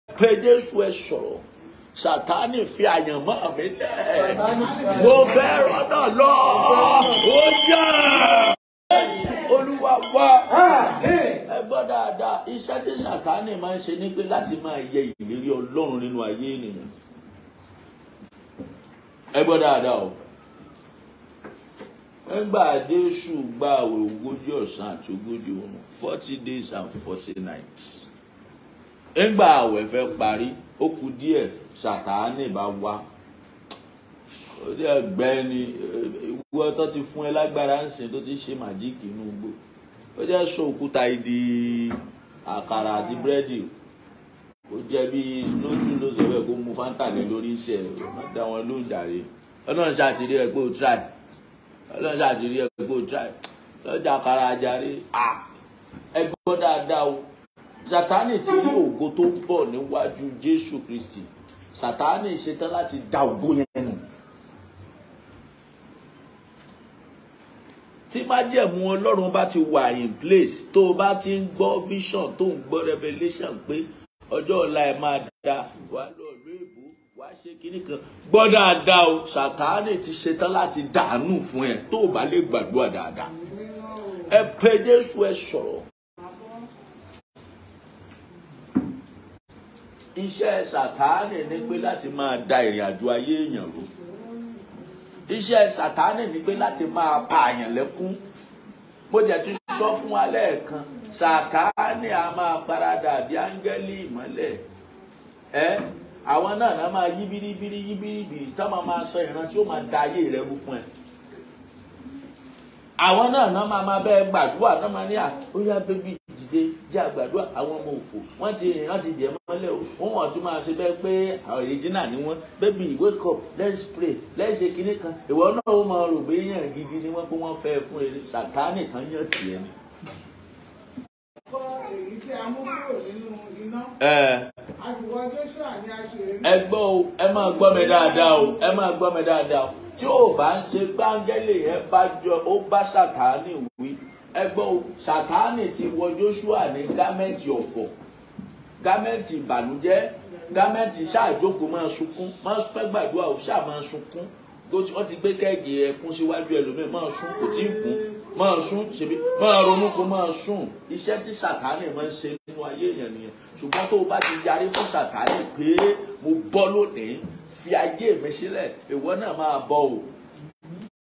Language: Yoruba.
pé jésù ẹ sọ̀rọ̀ sátánì fi àyànmọ́ mi lẹ̀ mo fẹ́ rọ́nà lọ ó yá olúwa wá ẹ gbọ́ dáadáa iṣẹ́ tí sátánì máa ń ṣe ní pé láti máa yẹ ìlérí ọlọ́run nínú ayé ènìyàn ẹ gbọ́ dáadáa o nígbà Jésù gba àwẹ̀ ogójì ọ̀sán àti ogójì òru forty days and forty nights nígbà àwẹ̀ fẹ́ parí ó kù díẹ̀ Sátánì bá wá ó dẹ̀ gbẹ́ ni ìwọ tó ti fún ẹ lágbára ń sìn tó ti ṣe màjíìkì inú igbó ó jẹ́ sọ òkúta ìdí àkàrà àti búrẹ́dì ó jẹ́ bí lójú ló sọ bẹ́ẹ̀ kó mu fanta lé lórí tiẹ̀ má dá wọn ló ń jàre ọlọ́run ṣàtìrí ẹ pé o try ọlọ́run ṣàtìrí ẹ pé o try lọ́jà àkàrà àjàre ẹ gbọ́ dáadáa o sátánì ti rí ògo tó ń bọ̀ níwájú jésù kristi sátánì ṣetán láti da ògo yẹn nù. tí májẹ̀mú ọlọ́run bá ti wà in place tó o bá ti ń gbọ́ vision tó ń gbọ́ revelation pé ọjọ́ ọ̀la ẹ̀ máa da wà lọ ìlú èbó wà ṣe kinní kan gbọ́ dáadáa o sátánì ti ṣetán láti dànù fún ẹ tó o bá lè gbàdúrà dáadáa ẹ pé jésù ẹ sọ̀rọ̀. iṣẹ́ sàtáànì ni pé láti máa da ìrìn àjò ayé èèyàn rú iṣẹ́ sàtáànì ni pé láti máa pa àyàn lẹ́kún mo jẹ́ ti sọ fún wa lẹ́ẹ̀kan sàtáànì a máa paradà bí áńgẹ́lì ìmọ́lẹ̀ ẹ́ àwọn náà náà máa yí bíríbírí yí bíríbírí tá máa máa sọ ìran tí ó máa da ayé rẹ rú fún ẹ àwọn náà náà máa máa bẹ́ẹ̀ gbàdúrà náà máa ní à ó yá bébí dìde jẹ́ àgbàdúrà àwọn ọmọ òfò wọ́n ti rìn ti jẹ́ mọ́lẹ̀ o wọ́n wọ́n tún máa ṣe bẹ́ẹ̀ pé ọ̀rẹ́jìnà ni wọ́n bébí wake up let's pray let's ṣe kinní kan ìwọ náà ó máa rò pé yàn gidi ni wọ́n pé wọ́n fẹ́ fún ẹ sàtáànì kan yàn tiẹ̀ ni. èyí tí a mú kúrò nínú iná ẹ àtiwọ́ Joshua ni a ṣe rí. ẹ gbọ́ o ẹ máa gbọ́ mi dáadáa o ẹ máa gbọ́ mi dáadáa o tí ò bá ń ṣe gbáńgẹ́lì yẹn bá jọ ó bá sàtáànì wí ẹ gbọ́ o sàtáànì ti wọ Joshua ní gámẹ́ǹtì ọ̀fọ̀ gámẹ́ǹtì ìbànújẹ́ gámẹ́ǹtì ṣáàjókòó máa sunkún máa pẹ́ gbàdúrà o ṣáà máa sunkún wọ́n ti gbé kẹ́ẹ̀gì ẹkún síwájú ẹlòmíì máa sún kò tí ì kún máa sún ṣebí máa ronú kó máa sùn iṣẹ́ tí sàtáànì máa ń ṣe nínú ayé èèyàn nìyẹn ṣùgbọ́n tó o bá ti yarí fún sàtáànì pé mo bọ́ lónìí fi ayé mi sílẹ̀ ìwọ náà máa bọ̀ o